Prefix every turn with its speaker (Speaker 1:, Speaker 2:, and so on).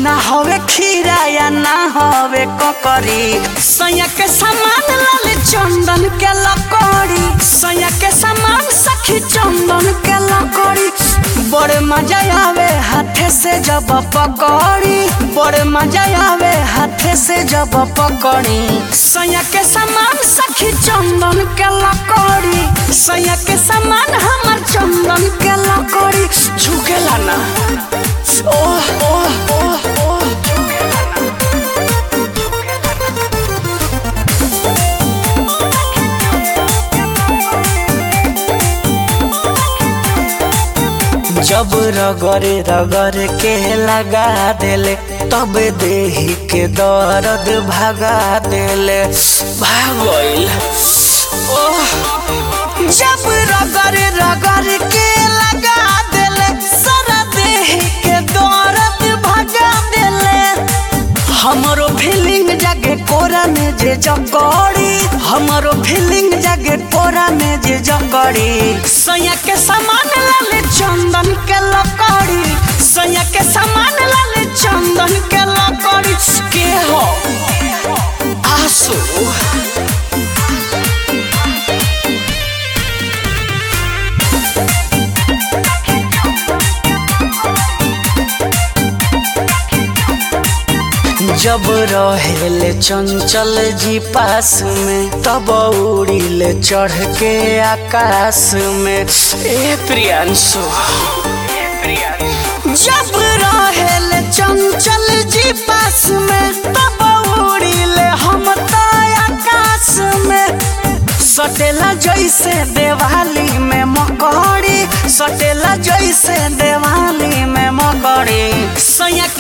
Speaker 1: ना हवे खीरा या ना हवे ककरी सैया के सामान लाल चंदन के लकड़ी सैया के सामान सखी चंदन के लकड़ी बड़े मजा आवे हाथे से जब पकड़ी बड़े मजा आवे हाथे से जब पकड़ी सैया के सामान सखी चंदन के लकड़ी सैया के सामान हमर चंदन के लकड़ी झुकेला ना ओह ओह ओह ओह जब रगरे रगरे के लगा देले तब देही के दर्द भगा देले भागल ओह जब रगरे रगरे के लगा देले सारा देही के दर्द भगा देले हमरो फीलिंग जागे कोरा में जे जकड़ी हमरो फीलिंग जागे कोरा में जे जकड़ी सैया के सामान लाले चंदन के लकड़ी सैया के सामान लाले चंदन के लकड़ी के हो आसू जब रहेले चंचल जी पास में तब उड़ीले चढ़ के आकाश में ए प्रियांशु जब रहेले चंचल जी पास में तब उड़ीले हम तो आकाश में सटेला जैसे दिवाली में मकड़ी सटेला जैसे दिवाली में मकड़ी सैया